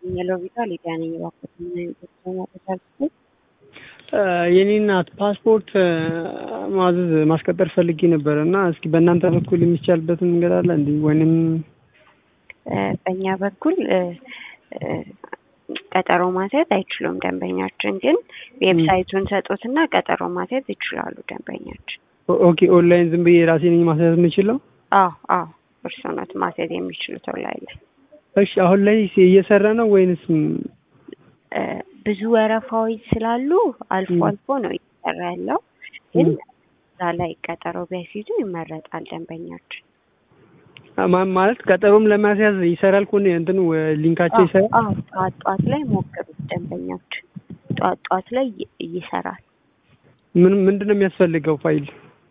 የሎቪታ ሊዲያ ነኝ። እባክዎት ምን አይነት ሰው ማድረግ የኔ እናት ፓስፖርት ማዘዝ ማስቀጠር ፈልጌ ነበር እና እስኪ በእናንተ በኩል የሚቻልበትን መንገድ አለ እንዲ ወይንም በእኛ በኩል ቀጠሮ ማስያዝ አይችሉም። ደንበኛችን ግን ዌብሳይቱን ሰጡትና ቀጠሮ ማስያዝ ይችላሉ። ደንበኛችን ኦኬ ኦንላይን ዝም ብዬ ራሴ ነኝ ማስያዝ የምችለው? አዎ አዎ፣ እርስዎ ናት ማስያዝ የሚችሉት ኦንላይን ላይ። እሺ አሁን ላይ እየሰራ ነው ወይንስ ብዙ ወረፋዎች ስላሉ አልፎ አልፎ ነው እየሰራ ያለው። ግን እዛ ላይ ቀጠሮ ቢያስይዙ ይመረጣል ደንበኛችን። ማለት ቀጠሮም ለማስያዝ ይሰራል እኮ እንትኑ ሊንካቸው ይሰራል። አዎ ጠዋት ጠዋት ላይ ሞክሩት ደንበኛችን። ጠዋት ጠዋት ላይ ይሰራል። ምን ምንድን ነው የሚያስፈልገው ፋይል?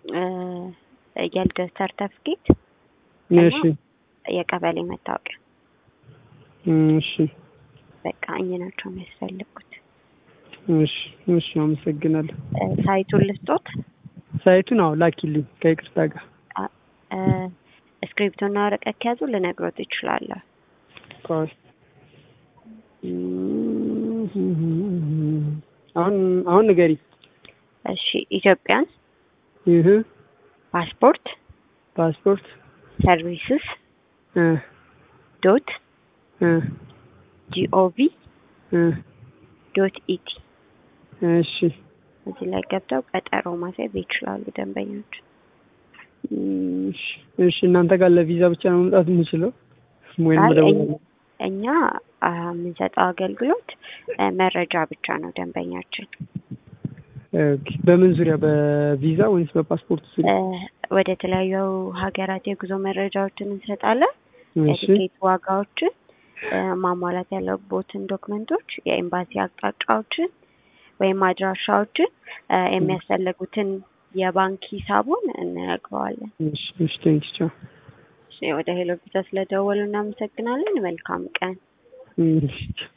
የልደት ሰርተፍኬት፣ እሺ የቀበሌ መታወቂያ። እሺ በቃ እኚህ ናቸው የሚያስፈልጉት። እሺ እሺ፣ አመሰግናለሁ። ሳይቱን ልስጦት? ሳይቱን አዎ ላኪልኝ ከይቅርታ ጋር እስክሪፕቶና ወረቀት ከያዙ ልነግሮት ይችላለሁ። ቆይ አሁን አሁን ንገሪ። እሺ ኢትዮጵያን ይህ ፓስፖርት ፓስፖርት ሰርቪስስ እ ዶት እ ጂኦቪ እ ዶት ኢቲ እሺ እዚህ ላይ ገብተው ቀጠሮ ማስያዝ ይችላሉ ደንበኞች። እሺ እሺ። እናንተ ጋር ለቪዛ ብቻ ነው መምጣት የምችለው ወይም አይ መደወል እኛ- እኛ የምንሰጠው አገልግሎት መረጃ ብቻ ነው ደንበኛችን። ኦኬ። በምን ዙሪያ በቪዛ ወይስ በፓስፖርት ዙሪያ? ወደ ተለያዩ ሀገራት የጉዞ መረጃዎችን እንሰጣለን። እሺ የትኬት ዋጋዎችን፣ ማሟላት ያለቦትን ዶክመንቶች፣ የኤምባሲ አቅጣጫዎችን ወይም አድራሻዎችን፣ የሚያስፈልጉትን የባንክ ሂሳቡን እንነግረዋለን። እሺ እሺ። ቴንክ ቻው። እሺ፣ ወደ ሄሎ ቪዛ ስለደወሉ እናመሰግናለን። መልካም ቀን። እሺ